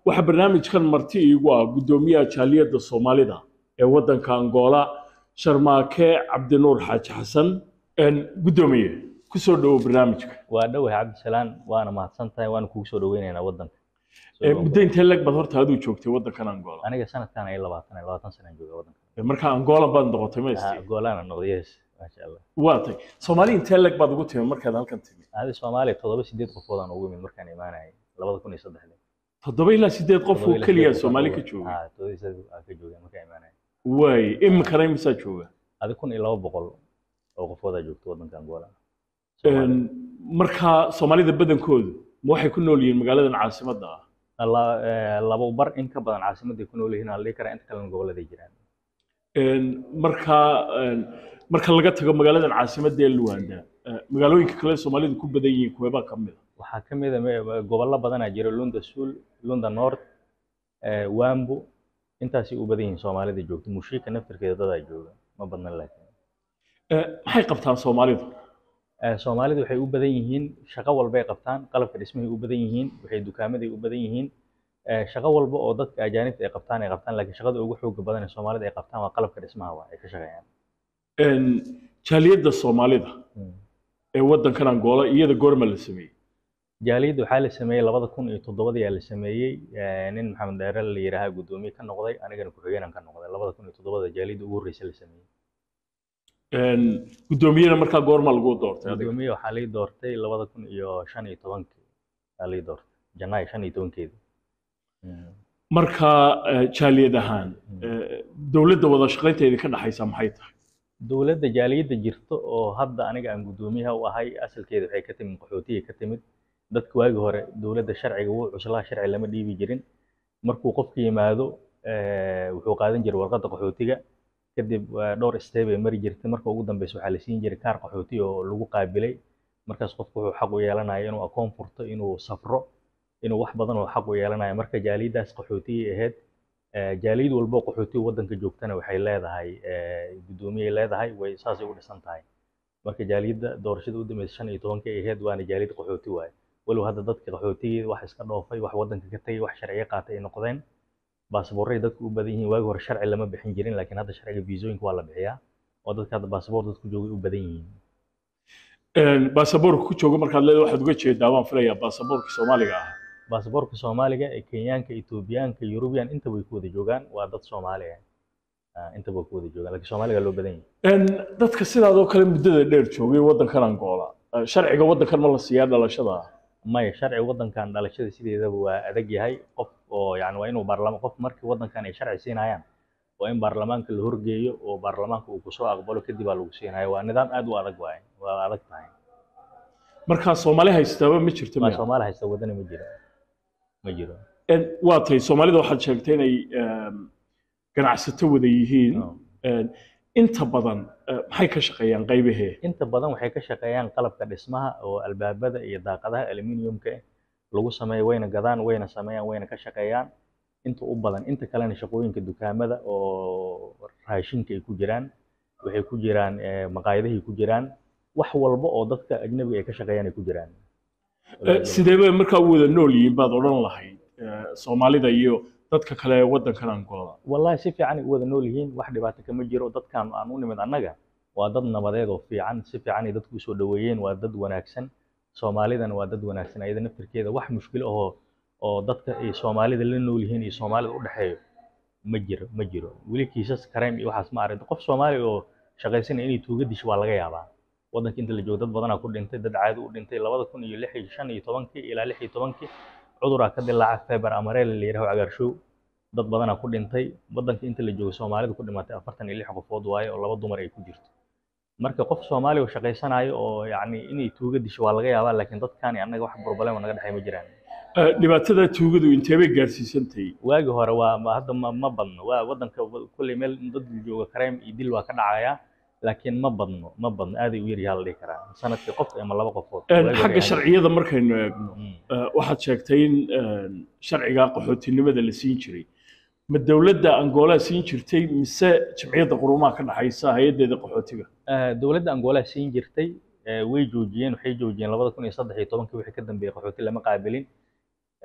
waxaa barnaamijkan marti iigu ah guddoomiyaha jaaliyadda soomaalida ee waddanka angola sharmaake cabdinuur xaaji xasan guddoomiye ku soo dhowo barnaamijka waa dhowahay cabdisalaan waana mahadsan tahay waana kugu soo dhaweynaynaa waddanka muddo intee leg baad horta aduu joogtay waddankan angola aniga sanadkan ay labaatan labaatan sanaan jooga waddanka marka angola baad noqotay ma isti goolaana noqday yes maasha allah waa tay soomaali intee leg baad ugu timi markaad halkan timi adi soomaaliya toddoba sideed qofoodaan ugu imid markaan imaanayay labada kun iyo saddexdii toddoba ilaa sideed qof oo keliya soomaali ka jooga ha toddoba iyo sideed aa ka joogeen markaan imaanayay waay iminkana imisaa jooga adi kun iyo laba boqol oo qofoodaa joogta waddanka angola marka soomaalida badankoodu ma waxay ku nool yihiin magaaladan caasimadda ah labo bar in ka badan caasimadday ku nool yihiin aan dhihi karaa inta kalena gobolladay jiraan marka marka laga tago magaaladan caasimadda ee luwaanda magaalooyinka kale soomaalidu ku badan yihiin kuweebaa ka mid a waxaa ka mid a gobollo badanaa jira lunda sul lunda north wambo intaasay u badan yihiin soomaalida joogta mushiika naftirkeeda dadaa jooga ma badnan laakiin maxay qabtaan soomaalidu soomaalidu waxay u badan yihiin shaqo walbay qabtaan qalabka dhismahay u badan yihiin waxay dukaamaday u badan yihiin shaqo walba oo dadka ajaanibta ay qabtaan ay qabtaan laakiin shaqada ugu xooga badan ee soomaalida ay qabtaan waa qalabka dhismaha waa ay ka shaqeeyaan jaaliyadda soomaalida ee waddankan angola iyada goorma la sameeyey jaaliyadda waxaa la sameeyey labada kun iyo toddobadii la sameeyey nin maxamed dheere la yidhaahaa guddoomiye ka noqday anigana ku-xigeenan ka noqday labada kun iyo toddobada jaaliyadda ugu horreysa la sameeyey guddoomiyena markaa goorma lagu doortay guddoomiye waxaa lii doortay labada kun iyo shan iyo tobankii aa lii doortay janaayo shan iyo tobankeedii marka jaaliyad ahaan dowladda wada shaqaynteedii ka dhaxaysa maxay tahay dowladda jaaliyadda jirta oo hadda aniga aan guddoomiyaha u ahay asalkeeda waxay ka timid qaxootiga ka timid dadka waagi hore dowladda sharciga wuu cuslaha sharci lama dhiibi jirin markuu qofka yimaado wuxuu qaadan jiray warqadda qaxootiga kadib dhowr step ay mari jirtay marka ugu dambeysa waxaa la siin jiray kaar qaxooti oo lagu qaabilay markaas qofku wuxuu xaq u yeelanayo inuu akoon furto inuu safro inuu wax badan oo xaq u yeelanayo marka jaaliyaddaas qaxootiyay ahayd jaaliyad walbo qaxootiga waddanka joogtana waxay leedahay guddoomiyay leedahay way saasay u dhisan tahay marka jaaliyadda doorashada u dambeysa shan iyo tobankii ay ahayd waana jaaliyad qaxooti waaye walow hadda dadka qaxootigeeda wax iska dhoofay wax waddanka ka tegay wax sharciyo qaatay ay noqdeen baasaboorray dadku u badan yihiin waagi hore sharci lama bixin jirin laakiin hadda sharciga viisooyinka waa la bixiyaa oo dadka hadda baasaboor dadku joogay u badan yihiin baasaboorka ku jooga markaad leedahay waxaad uga jeedaa waan filayaa baasaboorka soomaaliga ah baasaboorka soomaaliga ee kenyaanka etoobiyaanka yurubiyan intaba way ku wada joogaan waa dad soomaali ah intaba way ku wada joogaan laakiin soomaaliga loo badan yahay dadka sidaadoo kale muddada dheer joogay waddankan angola sharciga waddankan ma la siiyaa dhalashada maya sharci waddankan dhalashada sideedaba waa adag yahay qof oo yani waa inuu baarlamaan qof markii waddankan ay sharci siinayaan waa in baarlamaanka la horgeeyo oo baarlamaanka uu kusoo aqbalo kadib aa lagu siinaya waa nidaam aad u adag waaye waa adag tahay markaa soomaali haystaaba ma jirto ma soomaali haysta wadani ma jiro ma jiro waa tahay soomaalida waxaad sheegtay inay ganacsato wada yihiin inta badan maxay ka shaqeeyaan qaybahee inta badan waxay ka shaqeeyaan qalabka dhismaha oo albaabada iyo daaqadaha aluminiumka lagu sameeyo wayna gadaan wayna sameeyaan wayna ka shaqeeyaan inta u badan inta kalena shaqooyinka dukaamada oo raashinka ay ku jiraan waxay ku jiraan maqaayadahay ku jiraan wax walba oo dadka ajnabiga ay ka shaqeeyaan ay ku jiraan sidee bay markaa u wada nool yihiin baad odhan lahayd soomaalida iyo dadka kale ee waddankan angola wallahi si fiican ay u wada nool yihiin wax dhibaato kama jiro dadkan aan u nimid annaga waa dad nabadeed oo fiican si fiican ay dadku usoo dhoweeyeen waa dad wanaagsan soomaalidana waa dad wanaagsan ayada naftirkeeda wax mushkilo ahoo oo dadka ay soomaalida la nool yihiin iyo soomaalida u dhexeeyo ma jiro ma jiro weli kiisas kareem iyo waxaas ma aragto qof soomaali oo shaqaysanaya inay tuuga disho waa laga yaabaa waddanka inta la joogo dad badanaa ku dhintay dad caadi u dhintay labada kun iyo lix iyo shan iyo tobankii ilaa lix iyo tobankii cuduraa ka dilaaca feber amareel la yidhaho cagaarshow dad badanaa ku dhintay waddanka inta la joogo soomaalida ku dhimatay afartan iyo lix qofood waaye oo laba dumar ay ku jirto marka qof soomaali oo shaqaysanayo oo yacni inay tuuga disho waa laga yaabaa laakiin dadkaani annaga wax problema naga dhexay ma jiraan dhibaatada tuugadu intee bay gaarsiisantahay waagi hore waa hadda ma ma badno waa waddanka kulley meel dad jooga kareem iyo dil waa ka dhacaya laakiin ma badno ma badno aaday u yaryaha la dhihi karaa sanadkii qof ama laba qofood xagga sharciyada markaynu eegno waxaad sheegtay in sharciga qaxootinimada la siin jiray ma dowladda angoolaa siin jirtay mise jamciyadda qurumaha ka dhaxaysa hay-addeeda qaxootiga dowladda angoolaa siin jirtay way joojiyeen waxay joojiyeen labada kun iyo saddex iyo tobankii wixii ka dambeeyey qaxooti lama qaabilin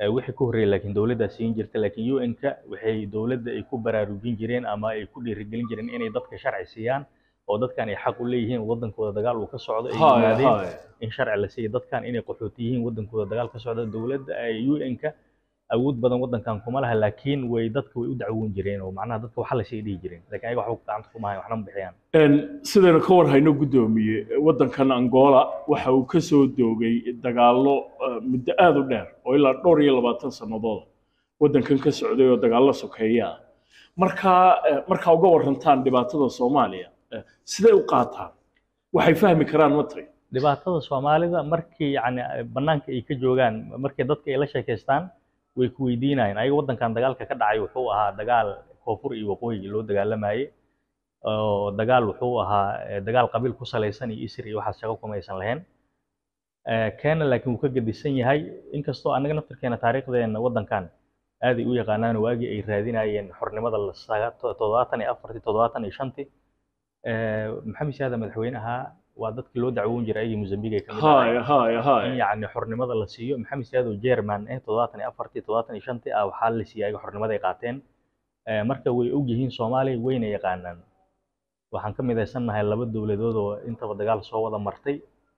Eh, wixii ka horreeyay laakiin dowladdaa siin jirta laakiin UN-ka waxay dowladda ay ku baraarujin jireen ama ay ku dhiirigelin jireen inay dadka sharci siiyaan oo dadkan ay xaq u leeyihiin wadankooda dagaal uu ka socdo ay haya yimaadeen haya in sharci la siiyo dadkan inay qaxooti yihiin wadankooda dagaal ka socda dowladda ay UN-ka awood badan wadankan kuma laha laakiin way dadka way u dacwoon jireen oo macnaha dadka waxa la sii dhihi jireen laakiin ayaga waxba gacanta kuma hayan waxna ma bixiyaan Een, sidaynu ka war hayno guddoomiye waddankan angola waxa uu ka soo doogay dagaallo eh, muddo aada u dheer oo ilaa dhowr iyo labaatan sannadood waddankan ka socday oo dagaallo sokeeya ah markaa eh, markaa uga warantaan dhibaatada soomaaliya eh, siday u qaataan waxay fahmi karaan ma tahay dhibaatada soomaalida markii yani banaanka ay ka joogaan markii dadka ay la sheekaystaan way ku weydiinayaan ayaga wadankan dagaalka ka dhacay wuxuu ahaa dagaal koonfur iyo waqooyi loo dagaalamayay oo dagaal wuxuu ahaa eh, dagaal qabiil ku salaysan iyo isri iyo waxaas shaqo kuma aysan lahayn Eh, keena laakiin wuu ka gedisan yahay inkastoo annaga naftirkeena taariikhdeena wadankan aaday u yaqaanaan waagii ay raadinayeen xornimada la saga- to- toddobaatan iyo afartii toddobaatan iyo shantii Eh, maxamed siyaada madaxweynaha waa dadkii loo dacwoon jiray ayagii mozambique ay ka mid ahaayeen haya haya in haya yacni xornimada la siiyo maxamed siyaad oo jerman eh toddobaatan iyo afartii toddobaatan iyo shantii ah waxaa la siiyay ayaga xornimada ay qaateen Eh, marka way og yihiin soomaaliya wayna yaqaanaan waxaan ka midaysannahay laba dowladood oo intaba dagaal soo wada martay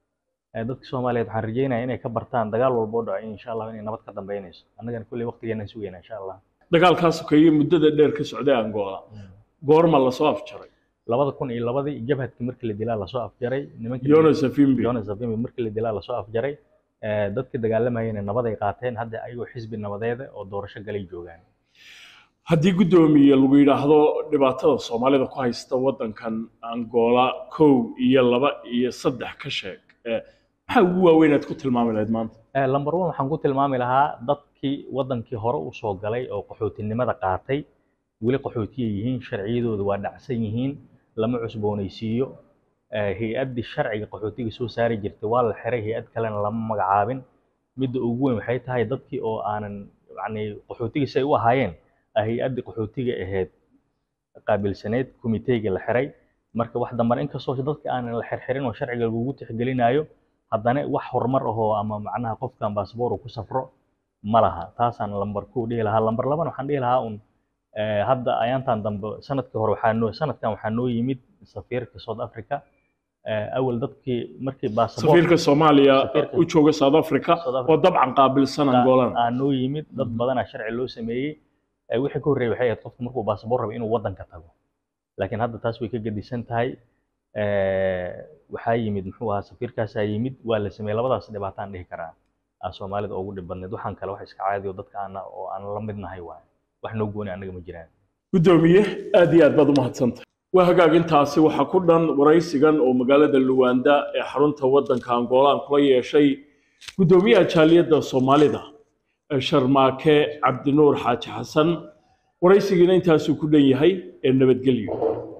Eh, dadka soomaaliyeed waxaan rajaynayaa inay ka bartaan dagaal walba oo dhaco insha allah inay nabad ka dambeynayso annagana kulley waqtigeenaan sugayna insha allah dagaalkaa sokeeye muddada dheer ka socday angola goorma lasoo afjaray labada kun iyo labadii jabhadkii markii la dilaa lasoo afjaray nimankii jonas afimbi jonas Savimbi markii la dilaa lasoo afjaray Eh, dadkii dagaalamayeen nabad ay qaateen hadda ayagoo xisbi nabadeeda oo doorasho galay joogaan haddii guddoomiye lagu yidhaahdo dhibaatada soomaalida ku haysta waddankan angola kow iyo laba iyo saddex ka sheeg Eh, maxaa ugu waaweyn aad ku tilmaami lahayd maanta Eh, number one waxaan ku tilmaami lahaa dadkii wadankii hore u soo galay oo qaxootinimada qaatay weli qaxootiya yihiin sharciyadooda waa dhacsan yihiin lama cusboonaysiiyo Eh, hay-addii sharciga qaxootiga soo saari jirtay waa la xiray hay-ad kalena lama magacaabin midda ugu weyn waxay tahay dadkii oo aanan yacni qaxootiga si ay u ahaayeen ah hay-addii qaxootiga ahayd qaabilsaneyd komiteyga la xiray marka wax dambana inkastoo dadka aanan la xirxirin oo sharciga lagugu tixgelinayo haddana wax horumar ahoo ama macnaha qofkan baasboor uu ku safro ma laha taasaan lambar ku dhihi lahaa lambar labana waxaan dhihi lahaa un eh, hadda ayaantan dambe sanadkii hore waxaa noo sanadkan waxaa noo yimid safiirka south africa Eh, awal dadkii markii baasboor safiirka soomaaliya Safiirka- u jooga south africa South Africa. oo dabcan qaabilsan angolana aa noo yimid dad Mhm. badanaa sharci loo sameeyey Eh, wixii ka horreeyay waxay ahayd qofku markuu baasboor rabo inuu wadanka tago laakiin hadda taas way ka gedisan tahay Eh, waxaa yimid muxuu ahaa safiirkaasaa yimid waa la sameeyey labadaas dhibaataan dhihi karaa aa soomaalida ugu dhib badneed waxaan kale wax iska caadi oo dadka aan oo aan la midnahay waaye wax noo gooni annaga ma jiraan guddoomiye aad iyo aad baad u mahadsantahay waa hagaagintaasi waxaa ku dhan waraysigan oo magaalada luwanda ee xarunta waddanka angola aan kula yeeshay guddoomiyaha jaaliyadda soomaalida ee sharmaake cabdinuur xaaji xasan waraysigiina intaasuu ku dhan yahay ee nabadgelyo